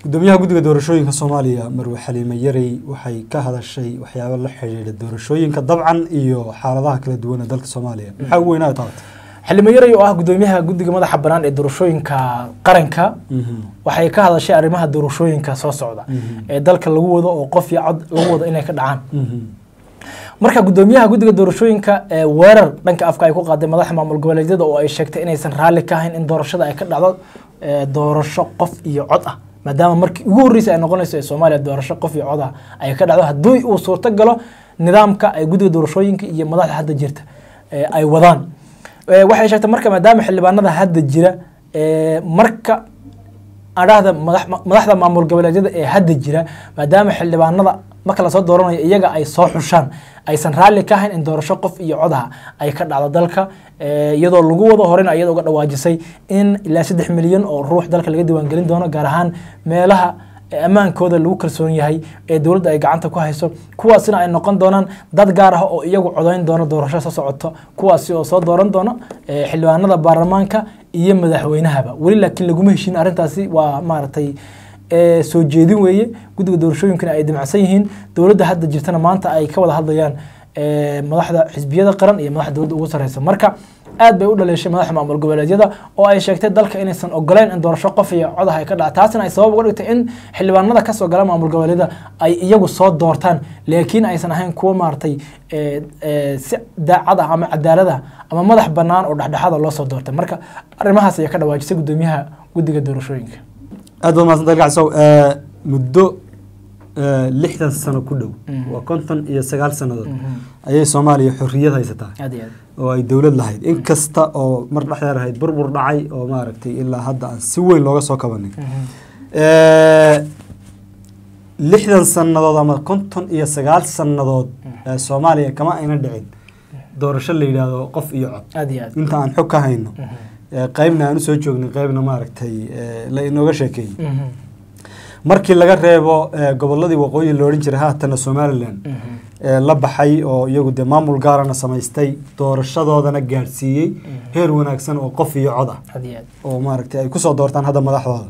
gudoomiyaha guddiga doorashooyinka soomaaliya marwe xaliime yarey waxay ka hadashay waxyaabo la xidhiidha doorashooyinka dabcan iyo xaaladaha kala duwan ee dalka soomaaliya maxaa ugu weynaa taabta xildhibaan yaray oo ah gudoomiyaha guddiga madaxa bannaan ee doorashooyinka qaranka waxay ka hadashay arrimaha doorashooyinka soo socda ee dalka lagu wado oo qof iyo cod lagu wado inay ka dhacaan marka gudoomiyaha guddiga doorashooyinka ee weerar dhanka afka ay ku qaaday madaxa maamul goboleedyada oo ay sheegtay inaysan raalli ka ahayn in doorashada ay ka dhacdo ee, doorasho qof iyo cod ah maadaama markii ugu horreysay ay noqonayso ee soomaaliya doorasho qof iyo cod ah ay ka dhacdo haddii uu suurto galo nidaamka ay guddiga doorashooyinka iyo madaxda hadda jirta ee, ay wadaan Ee, waxay sheegtay marka maadaama xildhibaanada hadda jira ee, marka adhahda madax- madaxda maamul goboleedyada ee hadda jira maadaama xildhibaanada marka lasoo dooranayo iyaga ay soo xushaan aysan raalli ka ahayn in doorasho qof iyo codaha ay ka dhacdo dalka ee, iyadoo lagu wado horena iyada uga dhawaajisay in ilaa saddex milyan oo ruux dalka laga diiwaangelin doono gaar ahaan meelaha ee ammaankooda lagu kalsoon yahay ee dowladda ay gacanta ku hayso kuwaasina ay noqon doonaan dad gaar ah oo iyagu codayn doona doorasho soo socoto kuwaasi oo soo dooran doona ee, xildhibaanada baarlamaanka iyo madaxweynahaba weli laakiin laguma heshin arrintaasi waa maaragtay ee, soo jeedin weeye guddiga doorashooyinkana ay dimacsan yihiin dowladda hadda jirtana maanta ay ka wada hadlayaan ee, madaxda xisbiyada qaran iyo madaxda dowladda ugu sarreysa marka aad bay u dhaleeshay madaxa maamul goboleedyada oo ay sheegtay dalka inaysan ogoleyn in doorasho qof iyo codaha ay ka dhaca taasina ay sabab uga dhigtay in xildhibaanada kasoo gala maamul goboleedyada ay iyagu soo doortaan laakiin aysan ahayn kuwo maaragtay ee, ee, si daacad ah ama cadaalad ah ama madax bannaan oo dhexdhexaada loo soo doortay marka arrimahaas ayaa ka dhawaajisay gudoomiyaha guddiga doorashooyinka aad baad mahadsan dalgacsow muddo ee, lixdan sano ku dhow waa konton iyo sagaal sannadood ayay soomaaliya xorriyad haysataa aad iyo aad oo ay dowlad lahayd in kasta oo mar dhexdeer ahayd burbur dhacay oo maaragtay ilaa hadda aan si weyn looga soo kabanin Ee, lixdan sannadood ama konton iyo sagaal sannadood ee soomaaliya kama ayna dhicin doorasho la yidhaahdo qof iyo cod aad iyo aad inta aan xog ka hayno ee, qaybna aan usoo joognay qaybna maaragtay ee, la inooga sheekeeyey Mhm. markii laga reebo ee, gobolladii waqooyi la odhan jiray haatana somalilan Mhm. ee, la baxay oo iyagu dee maamul gaarana samaystay doorashadoodana gaadhsiiyey heer wanaagsan oo qof iyo cod ah aad iyo aad oo maaragtay ay kusoo doortaan hadda madaxdooda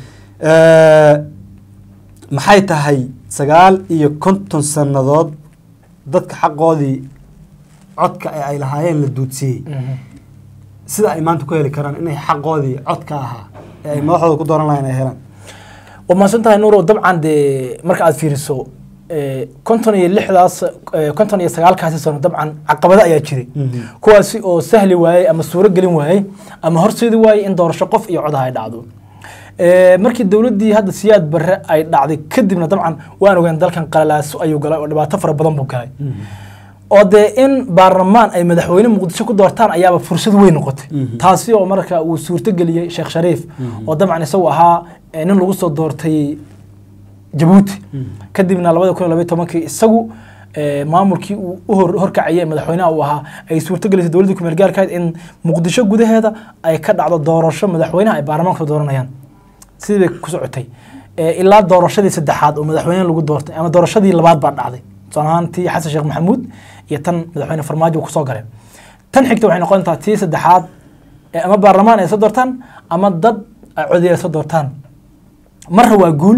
Ee, maxay tahay sagaal iyo konton sannadood dadka xaqoodii codka ee ay lahaayeen la duudsiiyey Mhm. sida ay maanta ku heli karaan inay xaqoodii codka ahaa ee ay madaxdooda ku dooran lahayn ay helaan waa mahadsan tahay nuuro dabcan dee marka aad fiiriso ee, konton iyo lixdaas ee, konton iyo sagaalkaasi sano dabcan caqabado ayaa jiray kuwaasi oo sahli waayey ama suuro gelin waayey ama horseedi waayey in doorasho qof iyo codaha ay dhacdo Ee, markii dowladdii hadda siyaad barre ay dhacday kadibna dabcan waan ogaan dalkan qalalaaso ayuu galay oo dhibaato fara badan buu galay oo dee in baarlamaan ay madaxweyne muqdisho ku doortaan ayaaba fursad weyn noqotay taasi oo marka uu suurtogeliyey sheekh shariif oo dabcan isagu ahaa ee, nin lagu soo doortay jabuuti kadibna labada kun iyo labaiyo tobankii isagu ee, maamulkii uu u hor- horkacayay ee madaxweynaha uu ahaa ay suurtogelisay dowladdii kumeel gaarka ahayd in muqdisho gudaheeda ay ka dhacdo doorasho madaxweynaha ay baarlamaanka soo dooranayaan sidii bay ku socotay Ee, ilaa doorashadii saddexaad oo madaxweyne lagu doortay ama doorashadii labaad baa dhacday tusaale ahaan tii xasan sheekh maxamuud iyo tan madaxweyne farmaajo uu kusoo galay tan xigta waxay noqon doontaa tii saddexaad ee ama baarlamaan ay soo doortaan ama dad ay codey ay soo doortaan marna waa guul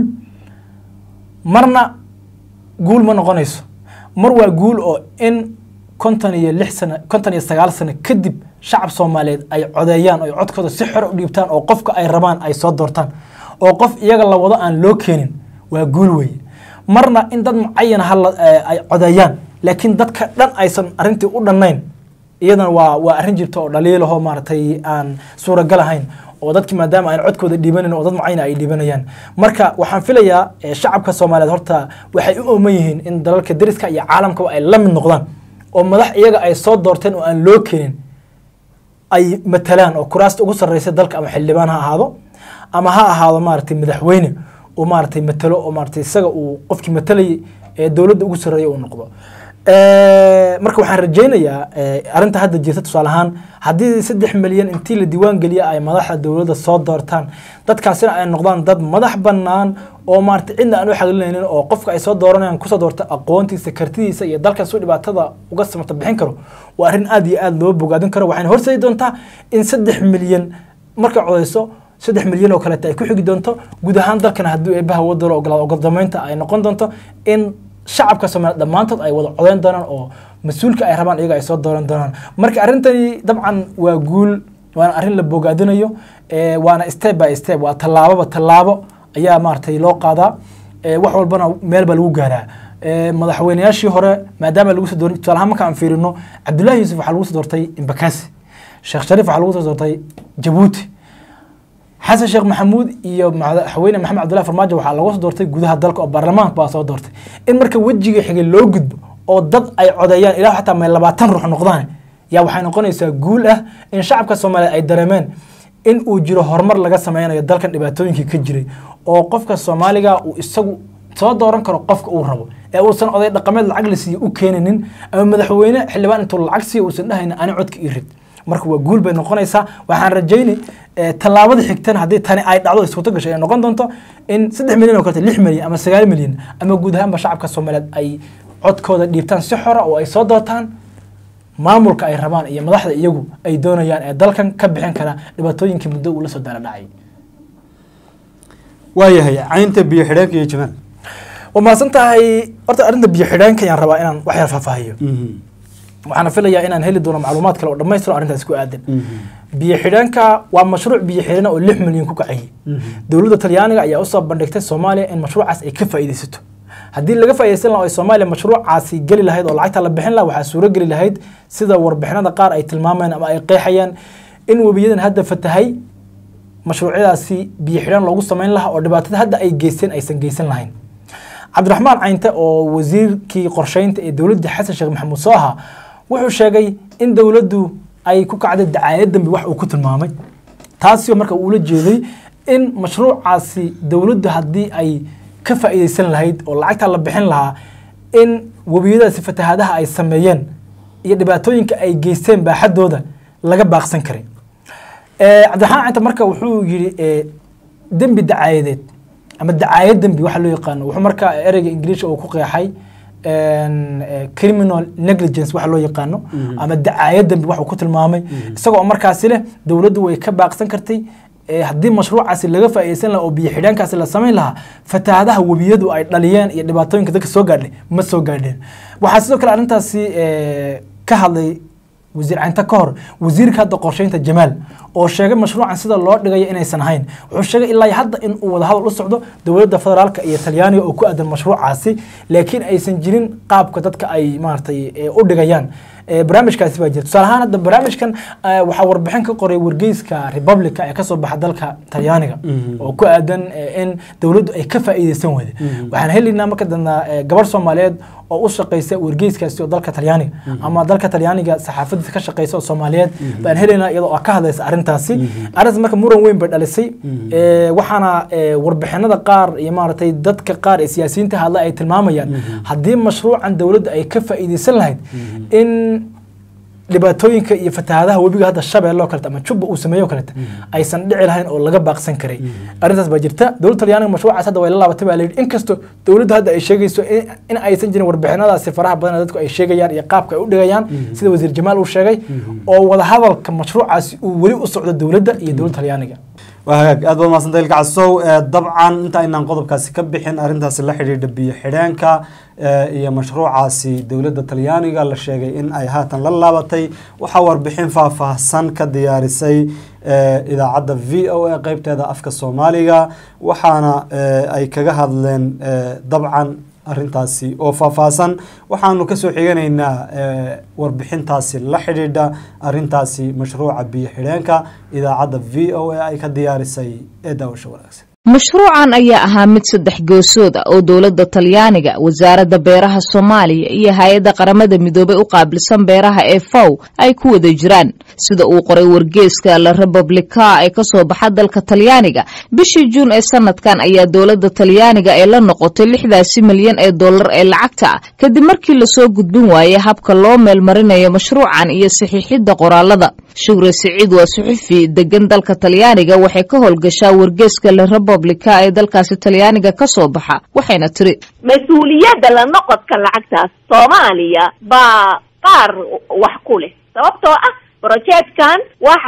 marna guul ma noqonayso mar waa guul oo in konton iyo lix sano konton iyo sagaal sano kadib shacab soomaaliyeed ay codeeyaan oo ay codkooda si xor u dhiibtaan oo qofka ay rabaan ay soo doortaan oo qof iyaga la wado aan loo keenin waa guul weeye marna in dad mucayan hala ay codeeyaan laakiin dadka dhan aysan arrintii u dhannayn iyadana waa waa arrin jirta oo dhaliilahoo maaragtay aan suuragal ahayn oo dadki maadaama aan codkooda dhiibanayn oo dad mucayana ay dhiibanayaan marka waxaan filayaa eh, shacabka soomaaliyeed horta waxay u ooman yihiin in dalalka deriska iyo caalamkaba ay la mid noqdaan oo madax iyaga ay soo doorteen oo aan loo keenin ay matalaan oo kuraasta ugu sarreysa dalka ama xildhibaan ha ahaado ama ha ahaado maaragtay madaxweyne uu maaragtay matalo oo maaragtay isaga uu qofkii matalayay ee dowladda ugu sarreeya uu noqdo Eh, marka waxaan rajaynayaa eh, arrinta hadda jirta tusaale ahaan haddii saddex milyan intii la diiwaan geliya ay madaxda dowladda soo doortaan dadkaasina ay noqdaan dad madax bannaan oo maarata cidna aan u xaglinaynin oo qofka ay soo dooranayaan kusoo doorta aqoontiisa kartidiisa iyo dalkan suu dhibaatada uga samata bixin karo waa arrin aad iyo aad loo bogaadin karo waxayna horseedi doontaa in saddex milyan markay codeyso saddex milyan oo kaleeta ay ku xigi doonto guud ahaan dalkana haddii eebaha wadalo ogolaado ogoldameynta ay noqon doonto in shacabka soomaaliya dhammaantood ay wada codeyn doonaan oo mas-uulka ay rabaan iyaga ay soo dooran doonaan marka arrintani dabcan waa guul waana arrin la bogaadinayo ee, waana step by step waa tallaababa tallaabo ayaa maaragtay loo qaadaa ee, wax walbana meel baa lagu gaaraa ee, madaxweynayaashii hore maadaama lagu soo doorin tusaale ahaan marka aan fiirino cabdullaahi yuusuf waxaa lagu soo doortay imbakasi sheekh shariif waxaa lagu soo doortay jabuuti xasan sheekh maxamuud iyo madaxweyne maxamed cabdullahi farmaajo waxaa laga soo doortay gudaha dalka oo baarlamaanka baa soo doortay in marka wejiga xigay loo gudbo oo dad ay codeeyaan ilaa xataa may labaatan ruux noqdaan yaa waxay noqonaysaa guul ah in shacabka soomaaliyeed ay dareemeen in uu jiro horumar laga sameynayo dalkan dhibaatooyinkii ka jiray oo qofka soomaaliga uu isagu soo dooran karo qofka uu rabo ee uusan oday dhaqameed lacag la siiyo u keeninin ama madaxweyne xildhibaan intuu lacag siiyo uusan dhahaynin ani codka ii rid marka waa guul bay noqonaysaa waxaan rajayni eh, tallaabada xigtana haddii tani ay dhacdo iskuto gashay ay noqon doonto in saddex milyan oo kaleta lix milyan ama sagaal milyan ama guud ahaanba shacabka soomaaliyeed ay codkooda dhiibtaan si xora oo ay soo doortaan maamulka ay rabaan iyo madaxda iyagu ay doonayaan ee dalkan ka bixin kara dhibaatooyinkii muddo uu la soo daala dhacay waayahay caynta biyo xidheenka iyo jamaal waa mahadsan tahay horta arrinta biyo xidheenka ayaan rabaa inaan wax yar faahfaahiyo waxaana filayaa inaan heli doono macluumaad kale oo dhammaystiro arrintaas ku aadan biyo xidheenka waa mashruuc biyo xidheen oo lix milyan ku kacayay dowladda talyaaniga ayaa usoo bandhigtay soomaaliya in mashruucaas ay ka faa'iidaysato haddii laga faa'iidaysan lahaa oo ay soomaaliya mashruucaasi geli lahayd oo lacagta la bixin lahaa waxaa suuro geli lahayd sida warbixinada qaar ay tilmaamayaan ama ay qeexayaan in webiyadan hadda fatahay mashruucyadaasi biyo xidhaan loogu samayn lahaa oo dhibaatada hadda ay geysteen aysan geysan lahayn cabdiraxmaan caynte oo wasiirkii qorsheynta ee dowladda xasan sheekh maxamuud soo ahaa wuxuu sheegay in dowladdu ay ku kacday dacaayad dambe wax uu ku tilmaamay taasi marka uula jeeday in mashruucaasi dowladdu haddii ay ka faa'iidaysan lahayd oo lacagta la bixin lahaa in webiyadaasi fatahaadaha ay sameeyeen iyo dhibaatooyinka ay geysteen baaxadooda laga baaqsan karay Eh, cabdiraxmaan canta marka wuxuu yidhi eh, dembi dacaayadeed ama dacaayad dembi waxa loo yaqaano wuxuu marka ereyga ingiriisha uu ku qeexay en, eh, criminal negligence waxa loo yaqaano ama dacaayad dembi wax uu ku tilmaamay isagoo markaasi leh dowladdu way ka baaqsan kartay eh, haddii mashruucaasi laga faa'iidaysan lahaa oo biyo xidhaankaasi la samayn lahaa fatahaadaha webiyadu ay dhaliyeen iyo dhibaatooyinka dadka soo gaadhay ma soo gaadheen waxaa sidoo kale arrintaasi eh, ka hadlay wasiir caynta ka hor wasiirka hadda qorsheynta jamaal oo sheegay mashruucan sida loo dhigayo inaysan ahayn wuxuu sheegay ilaa hadda in uu wadahadal u socdo dowladda federaalka iyo talyaaniga oo ku aadan mashruucaasi laakiin aysan jirin qaabka dadka ay maaragtay eh, u dhigayaan Eh, barnaamijkaasi baa jira tusaale ahaan hadda barnaamijkan eh, waxaa warbixin ka qoray wargeyska republica ee kasoo baxa dalka talyaaniga oo ku aadan eh, in dowladdu ay ka faa'iidaysan weyde waxaan helaynaa marka dambe eh, gabarh soomaaliyeed oo u shaqeysa wargeyskaasi oo dalka talyaaniga ama dalka talyaaniga saxaafadiisa ka shaqeysa oo soomaaliyeed baan helaynaa iyadoo oo ka hadlaysa arrintaasi arrintaas marka muran weyn bay dhalisay Eh, waxaana eh, warbixinada qaar iyo maaragtay dadka qaar ee siyaasiyiinta hadla ay tilmaamayaan haddii mashruucan dowladda ay ka faa'iidaysan lahayd in dhibaatooyinka iyo fatahaadaha webiga hadda shabeelle oo kaleta ama jubba uu sameeyo oo kaleta aysan dhici lahayn oo laga baaqsan karay arrintaas baa jirta dowladda talyaaniga mashruucaas hadda way la laabatay baa la yidhi inkastoo dowladda hadda ay sheegayso in- in aysan jirin warbixinadaasi faraha badan ee dadku ay sheegayaan iyo qaabka ay u dhigayaan sida wasiir jamaal uu sheegay oo wadahadalka mashruucaasi uu weli u socdo dowladda iyo dowladda talyaaniga waa hagaag aad baad mahadsantahay ilka casow Eh, dabcan inta aynaan qodobkaasi ka bixin arrintaasi la xidhiidha biyo xidheenka eh, iyo mashruucaasi dowladda talyaaniga la sheegay in ay haatan la laabatay waxaa warbixin faahfaahsan ka diyaarisay eh, idaacadda v o a qeybteeda afka soomaaliga waxaana eh, ay kaga hadleen eh, dabcan arrintaasi oo faahfaahsan waxaanu kasoo xiganaynaa eh, warbixintaasi la xidhiidha arrintaasi mashruuca biyo xidheenka idaacadda v o a ay ka diyaarisay ee daawasho wanaagsan mashruucan ayaa ahaa mid saddex goosood ah oo dowladda talyaaniga wasaaradda beeraha soomaaliya iyo hay-adda qaramada midoobay u qaabilsan beeraha ee faw ay ku wada jiraan sida uu qoray wargeeska la republica ee kasoo baxa dalka talyaaniga bishii juun ee sanadkan ayaa dowladda talyaaniga ee la noqotay lixdaasi milyan ee dollar ee lacagta ah kadib markii lasoo gudbin waayey habka loo meelmarinayo mashruucan iyo saxiixidda qoraalada shugre siciid waa suxufi degan dalka talyaaniga waxay ka howlgashaa wargeeska la republica ee dalkaasi talyaaniga ka soo baxa waxayna tiri mas-uuliyadda la noqodka lacagtaas soomaaliya baa qaar wax ku leh sababtoo ah brojeedkan waxaa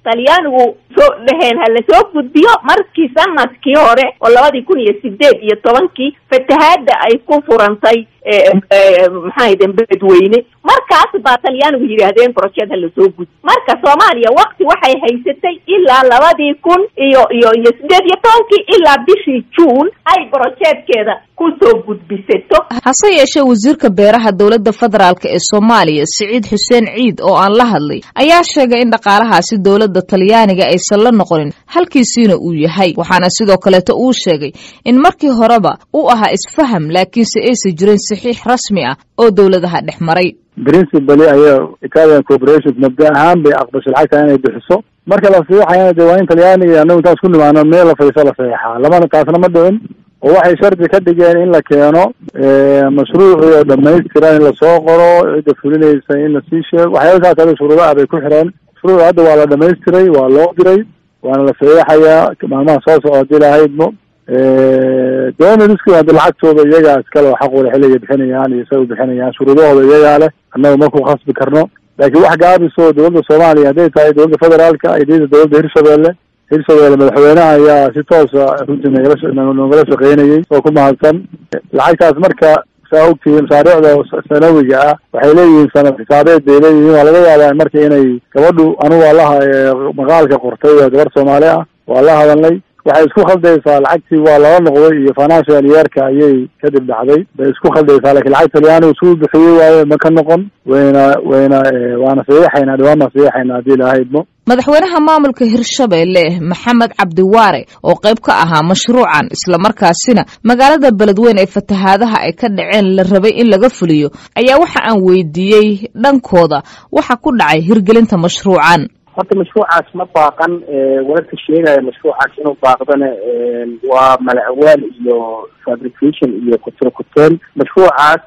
talyaanigu soo dheheen ha lasoo gudbiyo markii sanadkii hore oo labadii kun iyo sideed iyo tobankii fatahaada ay ku furantay maxaahden beledweyne markaas baa talyaanigu yidhaahdeen brojed ha lasoo gudbi marka soomaaliya wakti waxay haysatay ilaa labadii kun iyo iyo iyo sideed iyo tobankii ilaa bishii juun ay brojeedkeeda kusoo gudbisato hase yeeshee wasiirka beeraha dowladda federaalk ee soomaaliya siciid xuseen ciid oo aan la hadlay ayaa sheegay in dhaqaalahaasi dowladda talyaaniga aysan la noqonin halkiisiina uu yahay waxaana sidoo kaleeto uu sheegay in markii horeba u ahaa isfaham laakiinse aysan jirin saxiix rasmi ah oo dowladaha dhex maray principally ayaa italian corporation mabda ahaan bay aqbashay lacagta inay bixiso marka la saxiixayana dee waa in talyaaniga anagu intaas ku nimaano meel la fadhiiso la saxiixaa lamana taasna ma dhicin oo waxay shardi ka dhigeen in la keeno mashruucii oo dhamaystiran in lasoo qoro cidda fulinaysa in lasii sheego waxyaalasaas ada shuruudo ah bay ku xireen mashruuc hadda waa la dhamaystiray waa loo diray waana la saxiixayaa maalmaha soo socda hadii lahaydmo doonariski hadda lacagtooda iyagaa iskale oo xaq wale xilligay bixinayaan iyo isaga bixinayaan shuruudahooda iyagaa leh annaga ma ku khasbi karno laakiin wax gaabiso dowladda soomaaliya hadday tahay dowladda federaalka iyo dida dowladda hirshabelle hirshabelle madaxweynaha ayaa si toosa runtii nagala nogala shaqeynayay oo ku mahadsan lacagtaas marka saa ogtihiin masaariicda sanawiga ah waxay leeyihiin sanad xisaabeed bay leeyihiin waa laga yaabaa marka inay gabadhu anugu waa laha maqaalka qortay waa gabar soomaali ah waa la hadalnay waxay isku khaldaysaa lacagtii waa lala noqday iyo financial yeerka ayay kadib dhacday bay isku khaldaysaa lakiin lacag talyaanigu suu bixiyey waaye ma ka noqon wayna wayna waana saxiixaynaa dhawaan baan saxiixaynaa haddii lahaydmo madaxweynaha maamulka hirshabelle maxamed cabdiwaare oo qayb ka ahaa mashruucan islamarkaasina magaalada beledweyn ee fatahaadaha ay ka dhaceen la rabay in laga fuliyo ayaa waxa aan weydiiyey dhankooda waxa ku dhacay hirgelinta mashruucan horta mashruucaas ma baaqan wararka sheegaya mashruucaas inuu baaqdana waa malacawaal iyo fabrication iyo kuturkuteen mashruucaas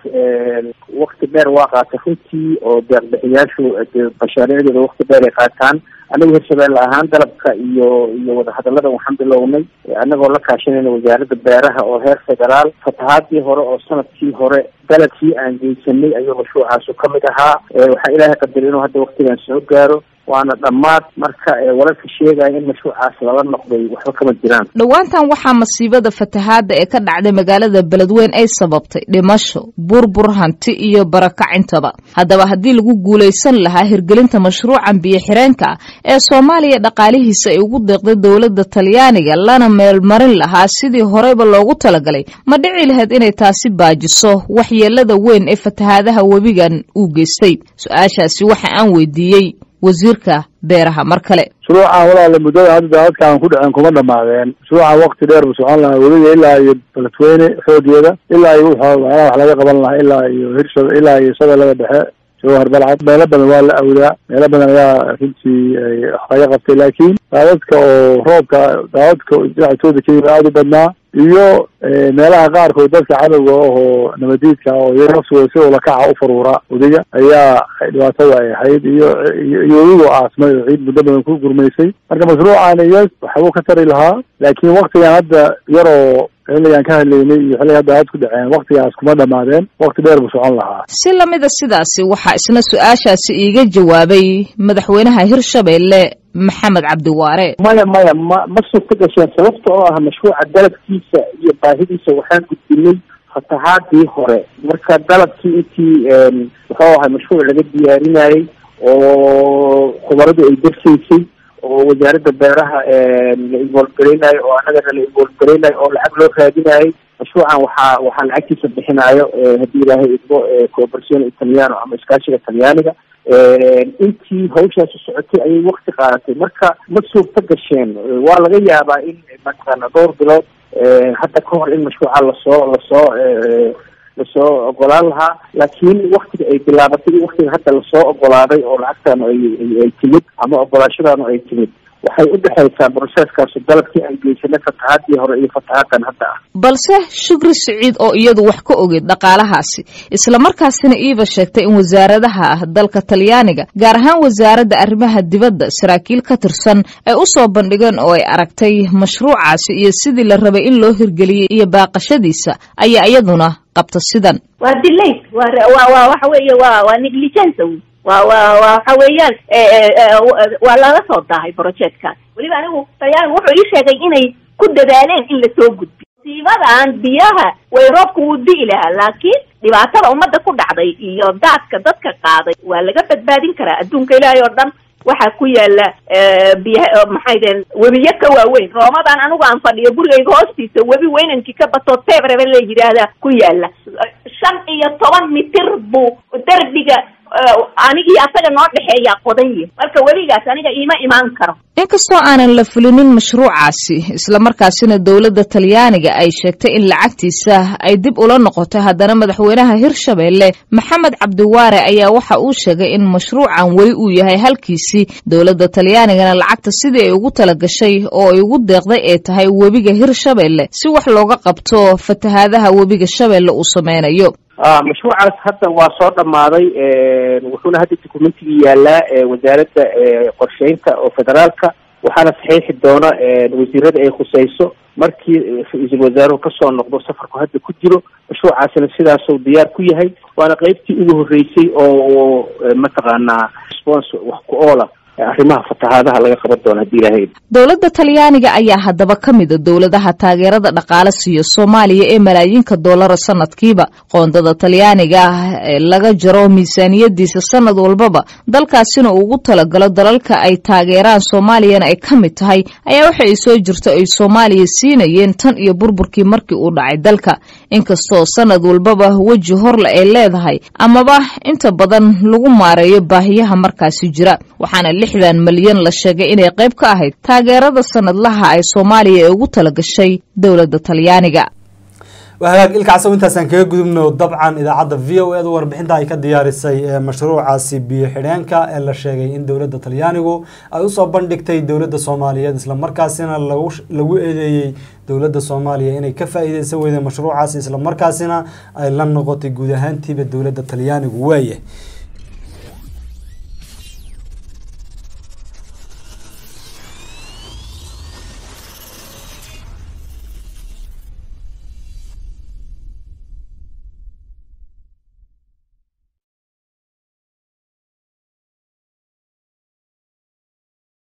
wakti dheer waa qaata runtii oo deeqbixiyaashu mashaariicdooda wakti dheer ay qaataan anagu hirshabelle ahaan dalabka iyo iyo wadahadalada waxaan bilownay anagoo la kaashanayna wasaaradda beeraha oo heer federaal fatahaadii hore oo sanadkii hore dalabkii aan geysanay ayuu mashruucaasu kamid ahaa waxaa ilaahay qadari inuu hadda waktigan soo gaaro waana dhammaad marka wararka sheegaya in mashruucaas lala noqday waxba kama jiraan dhowaantan waxaa masiibada fatahaada ee ka dhacday magaalada beledweyn ay sababtay dhimasho burbur hanti iyo barakacintaba haddaba haddii lagu guulaysan lahaa hirgelinta mashruucan biyo-xireenka ah ee soomaaliya dhaqaalihiisa ay ugu deeqday dowladda talyaaniga lana meelmarin lahaa sidii horeyba loogu talagalay ma dhici lahayd inay taasi baajiso waxyeelada weyn ee fatahaadaha webigan uu geystay su-aashaasi waxa aan weydiiyey wasiirka beeraha mar kale mashruucan walaala muddada hadda daadadkaan ku dhaceen kuma dhamaadeen mashruucan wakti dheer buu socon lahaa weliga ilaa iyo beledweyne xoogeeda ilaa iyo wuxuu macnaha wax laga qaban lahaa ilaa iyo hirshab ilaa iyo shabeellada dhexe jawhar balcad meelo badan waa la awdaa meelo badan ayaa runtii wax laga qabtay laakiin daadadka oo roobka daadadka dhinactooda ka yimi aada u badnaa iyo meelaha qaarkood dadka cadowga ahoo nabadiidka oo iyaga si ulakaca u faruura wadiga ayaa dhibaatada ay ahayd iyo iyo weligoo aasmay oo ciid muddo badan ku gurmaysay marka mashruucan iyo waxbuu ka tari lahaa laakiin waktigan hadda yaroo xilligaan ka hadlaynay iyo xilliga hadda aad ku dhaceen waktigaas kuma dhamaadeen wakti dheer buu socon lahaa si lamida sidaasi waxaa isna su-aashaasi iiga jawaabay madaxweynaha hirshabelle maxamed cabdiwaare maya maya ma ma suurta gasheen sababta oo ah mashruuca dalabkiisa iyo baahidiisa waxaan gudbinay fatahaadii hore marka dalabkii intii muxuu ahay mashruuc laga diyaarinayay oo khubaradu ay darsaysay oo wasaaradda beeraha la involgareynayo oo annagana la involgareynayo oo lacag loo raadinayo mashruucan waxaa waxaa lacagtiisa bixinayo haddii ilaahay idmo cooperatione italiano ama iskaashiga talyaaniga intii hawshaasi socotay ayay wakti qaadatay marka ma suurta gasheen waa laga yaabaa in mataqaana dhowr bilood hadda ka hor in mashruuca lasoo lasoo lasoo ogolaan lahaa laakiin waktiga ay bilaabatay iyo waktiga hadda lasoo ogolaaday oo lacagtan ay ay timid ama ogolaashadaanu ay timid waxay u dhexaysaa broseeskaasu dalabkii aan geysanay fatahaadii hore iyo fatahaaddan hadda ah balse shukri siciid oo iyadu wax ka ogeyd dhaqaalahaasi islamarkaasina iiba sheegtay in wasaaradaha ah dalka talyaaniga gaar ahaan wasaaradda arrimaha dibadda saraakiil ka tirsan ay u soo bandhigeen oo ay aragtay mashruucaasi iyo sidii la rabay in loo hirgeliyey iyo baaqashadiisa ayaa iyaduna qabta sidan waa delay waa waa waxa weeye waa waa negligence waa waa waxa weeyaan waa laga soo daahay projectkaas weliba anigu talyaanigu wuxuu ii sheegay inay ku dadaaleen in lasoo gudbiyo siibadan biyaha way roobka wuu di'i lahaa laakiin dhibaatada ummadda ku dhacday iyo daadka dadka qaaday waa laga badbaadin karaa adduunka ilaahay oo dhan waxaa ku yaala biya maxay deen webiyo ka waaweyn roomadan anigu aan fadhiyo gurigayga hoostiisa webi weynankii ka bato tebrebe la yidhaahdaa ku yaala shan iyo toban mitir buu derbiga anigii asaga noo dhexeeyaa qodan yihi marka webigaas aniga iima imaan karo inkastoo aanan la fulinin mashruucaasi islamarkaasina dowladda talyaaniga ay sheegtay in lacagtiisa ay dib ula noqotay haddana madaxweynaha hirshabeelle maxamed cabdiwaare ayaa waxa uu sheegay in mashruucan weli uu yahay halkiisii dowladda talyaanigana lacagta sidii ay ugu tala gashay oo ay ugu deeqday ee tahay webiga hirshabeelle si wax looga qabto fatahaadaha webiga shabeelle uu sameynayo mashruucaas hadda waa soo dhammaaday wuxuuna hadda documentigii yaalaa wasaaradda qorsheynta oo federaalka waxaana saxiixi doona wasiirada ay khuseyso markii ra-iisul wasaaruhu kasoo noqdo safarku hadda ku jiro mashruucaasina sidaasuu diyaar ku yahay waana qeybtii ugu horreysay oo mataqaanaa response wax ku oola arrimaha fatahaadaha laga qaban doono haddii ilaahay dowladda talyaaniga ayaa haddaba ka mida dowladaha taageerada dhaqaale siiya soomaaliya ee malaayiinka doolara sanadkiiba qoondada talyaaniga ah ee laga jaro miisaaniyadiisa sanad walbaba dalkaasina uu ugu talagalo dalalka ay taageeraan soomaaliyana ay ka mid tahay ayaa waxa ay soo jirto ay soomaaliya siinayeen tan iyo burburkii markii uu dhacay dalka inkastoo sanad walbaba weji horle ay leedahay amaba inta badan lagu maareeyo baahiyaha markaasi jira waxaana lixdan malyan la sheegay inay qayb ka ahayd taageerada sanadlaha ay soomaaliya ee ugu talagashay dowladda talyaaniga waa hagaag ilkacsow intaasaan kaga gudubno dabcan idaacadda v o edu warbixinta ay ka diyaarisay ee mashruucaasi biyo xidheenka ee la sheegay in dowladda talyaanigu ay usoo bandhigtay dowladda soomaaliyeed islamarkaasina lagu lagu eedeeyey dowladda soomaaliya inay ka faa-iideysan weyday mashruucaasi islamarkaasina ay la noqotay guud ahaantiiba dowladda talyaanigu waaye